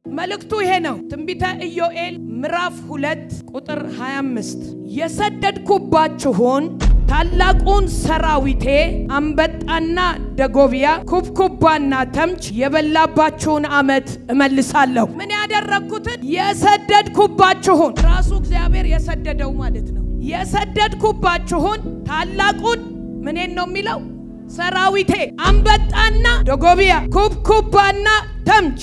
መልእክቱ ይሄ ነው። ትንቢተ ኢዮኤል ምዕራፍ ሁለት ቁጥር 25 የሰደድኩባችሁን ታላቁን ሰራዊቴ አንበጣና ደጎቢያ ኩብኩባና ተምች የበላባችሁን ዓመት እመልሳለሁ። ምን ያደረግኩትን የሰደድኩባችሁን ራሱ እግዚአብሔር የሰደደው ማለት ነው። የሰደድኩባችሁን ታላቁን ምኔን ነው የሚለው ሰራዊቴ አንበጣና ደጎቢያ ኩብኩባና ተምች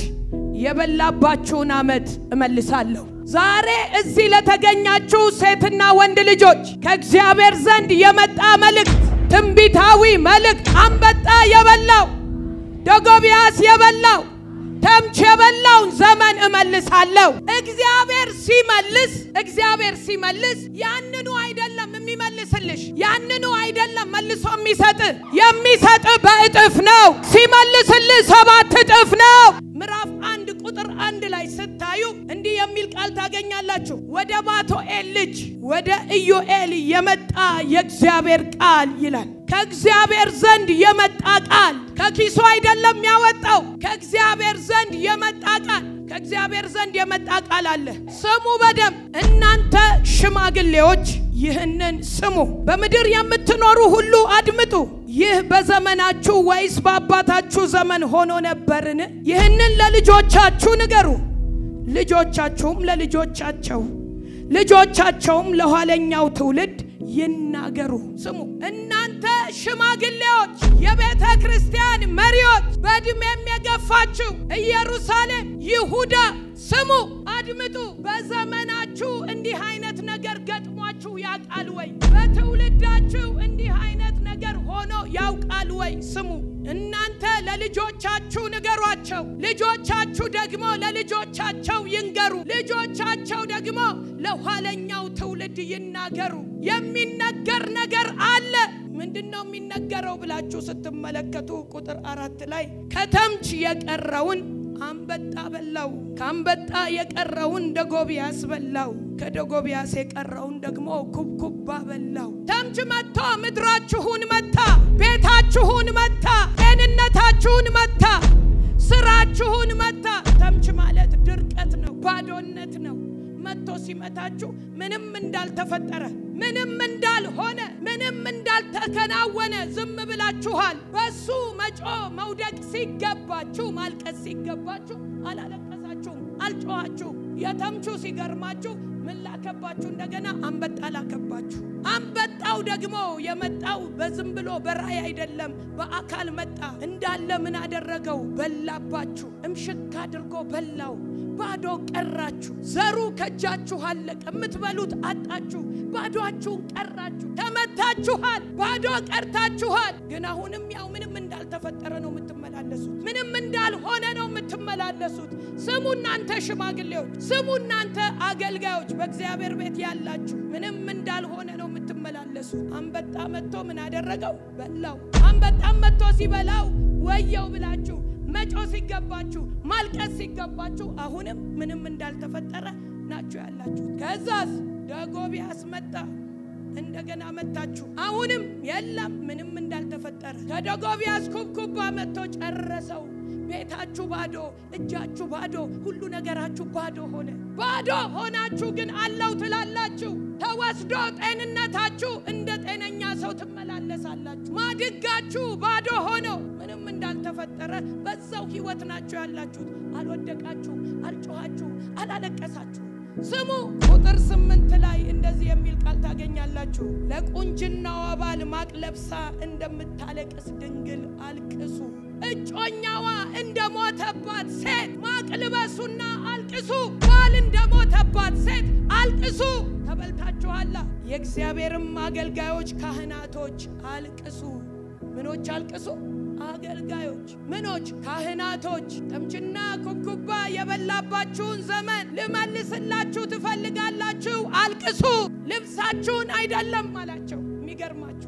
የበላባችሁን ዓመት እመልሳለሁ። ዛሬ እዚህ ለተገኛችሁ ሴትና ወንድ ልጆች ከእግዚአብሔር ዘንድ የመጣ መልእክት፣ ትንቢታዊ መልእክት። አንበጣ የበላው ደጎቢያስ የበላው ተምች የበላውን ዘመን እመልሳለሁ። እግዚአብሔር ሲመልስ እግዚአብሔር ሲመልስ ያንኑ አይደለም የሚመልስልሽ፣ ያንኑ አይደለም መልሶ የሚሰጥ የሚሰጥ በእጥፍ ነው። ሲመልስልህ ሰባት እጥፍ ነው። ምዕራፍ አንድ ቁጥር አንድ ላይ ስታዩ እንዲህ የሚል ቃል ታገኛላችሁ። ወደ ባቶኤል ልጅ ወደ ኢዮኤል የመጣ የእግዚአብሔር ቃል ይላል። ከእግዚአብሔር ዘንድ የመጣ ቃል ከኪሱ አይደለም ያወጣው። ከእግዚአብሔር ዘንድ የመጣ ቃል ከእግዚአብሔር ዘንድ የመጣ ቃል አለ። ስሙ በደንብ እናንተ ሽማግሌዎች ይህንን ስሙ። በምድር የምትኖሩ ሁሉ አድምጡ። ይህ በዘመናችሁ ወይስ በአባታችሁ ዘመን ሆኖ ነበርን? ይህንን ለልጆቻችሁ ንገሩ፣ ልጆቻችሁም ለልጆቻቸው፣ ልጆቻቸውም ለኋለኛው ትውልድ ይናገሩ። ስሙ እናንተ ሽማግሌዎች፣ የቤተ ክርስቲያን መሪዎች፣ በዕድሜም የገፋችሁ ኢየሩሳሌም፣ ይሁዳ ስሙ፣ አድምጡ። በዘመናችሁ እንዲህ አይነት ነገር ገጥሟችሁ ያውቃል ወይ? በትውልዳችሁ እንዲህ አይነት ነገር ሆኖ ያውቃል ወይ? ስሙ እናንተ ለልጆቻችሁ ንገሯቸው፣ ልጆቻችሁ ደግሞ ለልጆቻቸው ይንገሩ፣ ልጆቻቸው ደግሞ ለኋለኛው ትውልድ ይናገሩ። የሚነገር ነገር አለ። ምንድን ነው የሚነገረው ብላችሁ ስትመለከቱ ቁጥር አራት ላይ ከተምች የቀረውን አንበጣ በላው፣ ከአንበጣ የቀረውን ደጎቢያስ በላው፣ ከደጎቢያስ የቀረውን ደግሞ ኩብኩባ በላው። ተምች መጥቶ ምድራችሁን መታ፣ ቤታችሁን መታ፣ ጤንነታችሁን መታ፣ ስራችሁን መታ። ተምች ማለት ድርቀት ነው፣ ባዶነት ነው። መጥቶ ሲመታችሁ ምንም እንዳልተፈጠረ ምንም እንዳልሆነ ምንም እንዳልተከናወነ ዝም ብላችኋል። በሱ መጮ መውደቅ ሲገባችሁ ማልቀስ ሲገባችሁ አላለቀሳችሁም፣ አልጮኋችሁ። የተምቹ ሲገርማችሁ ምን ላከባችሁ? እንደገና አንበጣ ላከባችሁ። አንበጣው ደግሞ የመጣው በዝም ብሎ በራእይ አይደለም፣ በአካል መጣ። እንዳለ ምን አደረገው? በላባችሁ፣ እምሽክ አድርጎ በላው። ባዶ ቀራችሁ። ዘሩ ከእጃችሁ አለቀ። የምትበሉት አጣችሁ። ባዶአችሁን ቀራችሁ። ተመታችኋል። ባዶ ቀርታችኋል። ግን አሁንም ያው ምንም እንዳልተፈጠረ ነው የምትመላለሱት። ምንም እንዳልሆነ ነው የምትመላለሱት። ስሙ እናንተ ሽማግሌዎች፣ ስሙ እናንተ አገልጋዮች፣ በእግዚአብሔር ቤት ያላችሁ ምንም እንዳልሆነ ነው የምትመላለሱት። አንበጣ መጥቶ ምን አደረገው? በላው። አንበጣም መጥቶ ሲበላው ወየው ብላችሁ መጮ ሲገባችሁ ማልቀስ ሲገባችሁ አሁንም ምንም እንዳልተፈጠረ ናችሁ ያላችሁ። ከዛስ ደጎቢያስ መጣ። እንደገና መታችሁ። አሁንም የለም ምንም እንዳልተፈጠረ። ከደጎቢያስ ኩብኩባ መጥቶ ጨረሰው። ቤታችሁ ባዶ፣ እጃችሁ ባዶ፣ ሁሉ ነገራችሁ ባዶ ሆነ። ባዶ ሆናችሁ ግን አለው ትላላችሁ። ተወስዶ ጤንነታችሁ እንደ ጤነኛ ሰው ትመላለሳላችሁ። ማድጋችሁ ባዶ ሆኖ ምንም እንዳልተፈጠረ በዛው ህይወት ናችሁ ያላችሁት። አልወደቃችሁ፣ አልጮኋችሁ፣ አላለቀሳችሁ። ስሙ ቁጥር ስምንት ላይ እንደዚህ የሚል ቃል ታገኛላችሁ። ለቁንጅናዋ ባል ማቅ ለብሳ እንደምታለቅስ ድንግል አልቅሱ። እጮኛዋ እንደሞተባት ሴት ማቅ ልበሱና አልቅሱ። ባል እንደሞተባት ሴት አልቅሱ። ተበልታችኋላ። የእግዚአብሔርም አገልጋዮች ካህናቶች አልቅሱ። ምኖች አልቅሱ? አገልጋዮች ምኖች? ካህናቶች። ተምችና ኩብኩባ የበላባችሁን ዘመን ልመልስላችሁ ትፈልጋላችሁ? አልቅሱ። ልብሳችሁን አይደለም አላቸው። የሚገርማችሁ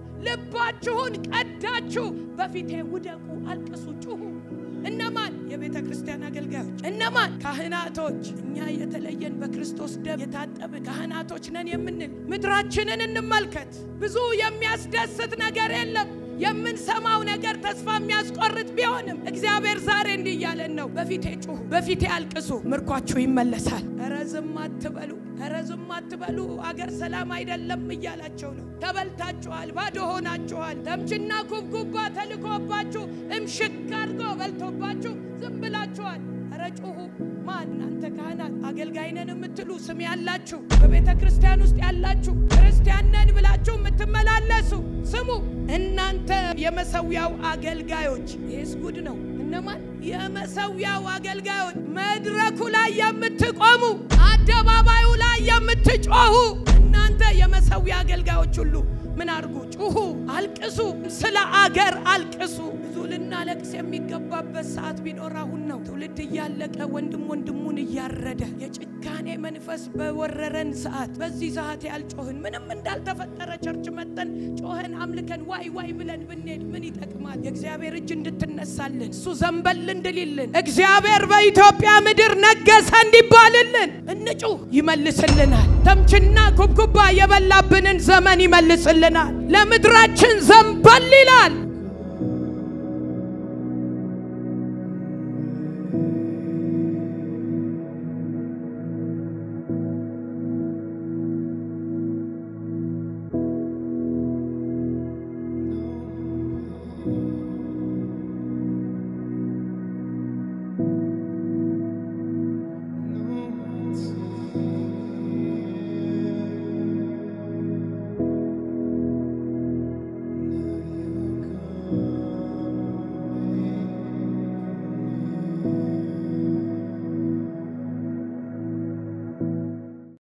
ልባችሁን ቀዳችሁ በፊቴ ውደቁ፣ አልቅሱ፣ ጩሁ። እነማን? የቤተ ክርስቲያን አገልጋዮች። እነማን? ካህናቶች። እኛ የተለየን በክርስቶስ ደም የታጠብን ካህናቶች ነን የምንል ምድራችንን እንመልከት። ብዙ የሚያስደስት ነገር የለም። የምንሰማው ነገር ተስፋ የሚያስቆርጥ ቢሆንም እግዚአብሔር ዛሬ እንዲህ እያለን ነው፣ በፊቴ ጩሁ፣ በፊቴ አልቅሱ፣ ምርኳችሁ ይመለሳል። ኧረ ዝም አትበሉ፣ ኧረ ዝም አትበሉ፣ አገር ሰላም አይደለም እያላቸው ነው። ተበልታችኋል፣ ባዶ ሆናችኋል። ተምችና ኩብኩባ ተልኮባችሁ እምሽክ አድርጎ በልቶባችሁ ዝም ብላችኋል። ኧረ ጩሁ። ማን እናንተ ካህናት አገልጋይ ነን የምትሉ ስም ያላችሁ በቤተ ክርስቲያን ውስጥ ያላችሁ ክርስቲያን ነን ብላችሁ የምትመላለሱ ስሙ። እናንተ የመሰዊያው አገልጋዮች ይህስ ጉድ ነው። እነማን የመሰዊያው አገልጋዮች? መድረኩ ላይ የምትቆሙ አደባባዩ ላይ የምትጮሁ እናንተ የመሰዊያ አገልጋዮች ሁሉ ምን አድርጉ? ጩሁ፣ አልቅሱ፣ ስለ አገር አልቅሱ። ብዙ ልናለቅስ የሚገባበት ሰዓት ቢኖር አሁን ነው። ትውልድ እያለቀ ወንድም ወንድሙን እያረደ የጭካኔ መንፈስ በወረረን ሰዓት በዚህ ሰዓት ያልጮህን ምንም እንዳልተፈጠረ ቸርች መጠን ጮኸን አምልከን ዋይ ዋይ ብለን ብንሄድ ምን ይጠቅማል? የእግዚአብሔር እጅ እንድትነሳልን እሱ ዘንበል እንድልልን እግዚአብሔር በኢትዮጵያ ምድር ነገሰ እንዲባልልን እንጩህ፣ ይመልስልናል። ተምችና ኩብኩባ የበላብንን ዘመን ይመልስልናል። ለምድራችን ዘንበል ይላል።